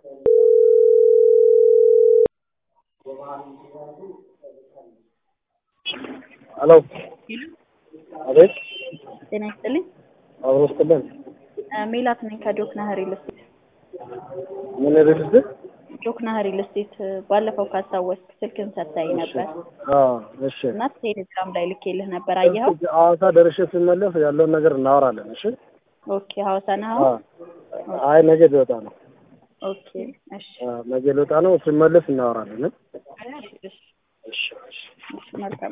ሄሎ አቤት ጤና ይስጥልኝ። አብሮ ስትልን ሜላት ነኝ ከጆክና ሪል ስቴት። ምን ርዕስ ጆክና ሪል ስቴት ባለፈው ካስታወስክ ስልክን ሰጥተኸኝ ነበር እሺ እና ቴሌግራም ላይ ልኬልህ ነበር። አየኸው? ሐዋሳ ደርሼ ስመለስ ያለውን ነገር እናወራለን። እሺ ኦኬ። ሐዋሳ ነህ አ አሁን? አይ ነገ ልወጣ ነው። ኦኬ። እሺ አ ነገ ልወጣ ነው። ስመለስ እናወራለን። እሺ፣ እሺ፣ እሺ እሺ እሺ፣ መልካም